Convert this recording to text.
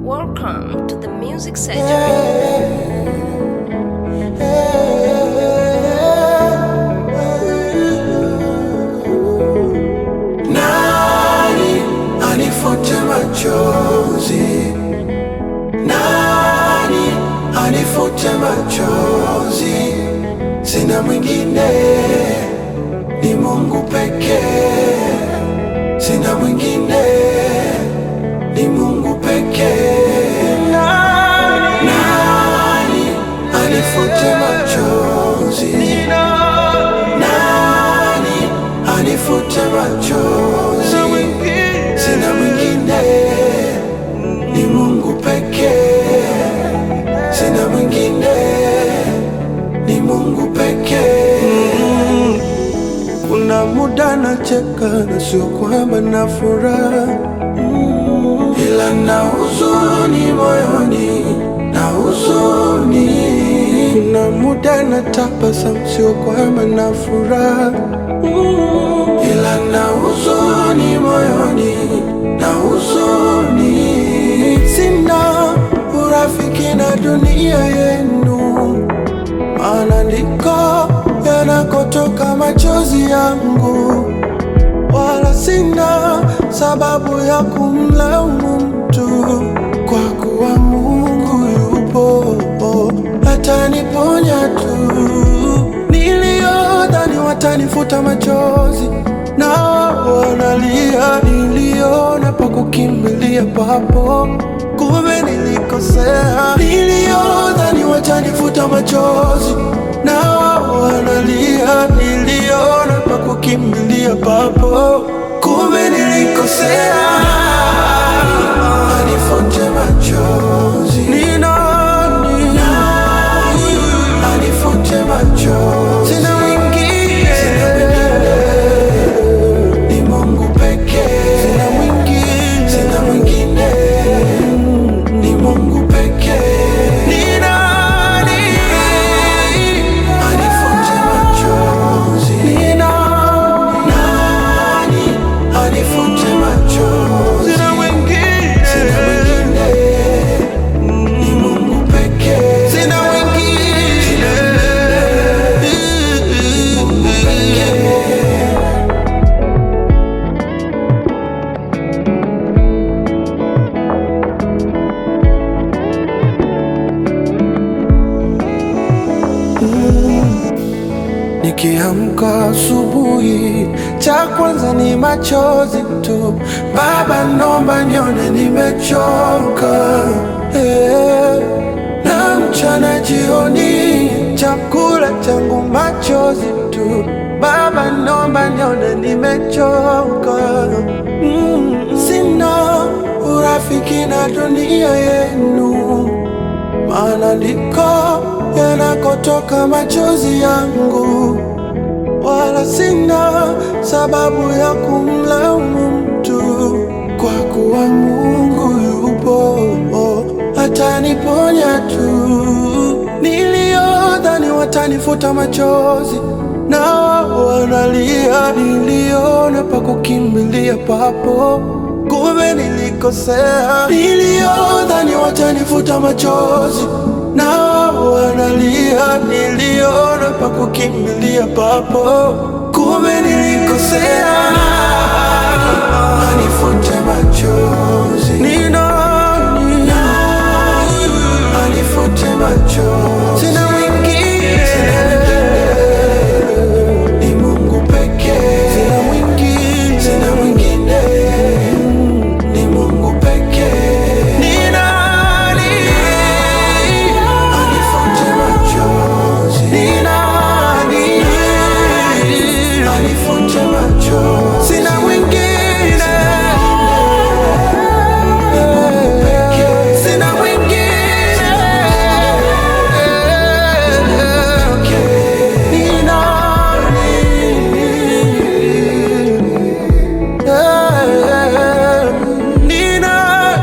Welcome to the Music Surgery. Nani anifute machozi? Nani anifute machozi? Sina mwingine, ni Mungu pekee. Sina mwingine, ni Mungu pekee. Nani anifute machozi? Nani anifute machozi? Sina mwingine, ni Mungu pekee. Sina mwingine, ni Mungu pekee. Kuna muda nacheka na sio kwamba na furaha Mm, ila na huzuni moyoni, na huzuni. Kuna muda na tabasamu sio kwamba na furaha Mm, ila na huzuni moyoni, na huzuni. Sina urafiki na dunia yenu maana ndiko yanakotoka machozi yangu, wala sina sababu ya kumlaumu mtu, kwa kuwa Mungu yupo ataniponya tu. Niliyodhani watanifuta machozi na wanalia, niliona pa kukimbilia papo, kumbe nilikosea. Niliyodhani watanifuta machozi na wanalia, niliona pa kukimbilia papo, kumbe nilikosea. Anifute machozi ni nani? Anifute machozi sina mwingine, sina mwingine ni Mungu pekee. Sina mwingine, sina mwingine, ni Mungu pekee. Ni nani anifute machozi? Ni nani anifute machozi? Sina mwingine, sina mwingine, ni Mungu pekee. Sina mwingine, ni Mungu pekee. Nikiamka asubuhi, cha kwanza ni machozi tu. Baba, nomba nione nimechoka, eh. na mchana jioni, chakula changu machozi tu. Baba, nomba nione nimechoka, mm. Sina urafiki na dunia yenu maana ndiko yanakotoka machozi yangu, wala sina sababu ya kumlaumu mtu, kwa kuwa Mungu yupo ataniponya tu. Niliyodhani watanifuta machozi na wanalia, niliona pa kukimbilia papo kumbe nilikosea. Niliyodhani watanifuta machozi na wanalia, niliona pa kukimbilia papo, kumbe nilikosea. Anifute machozi ni nani?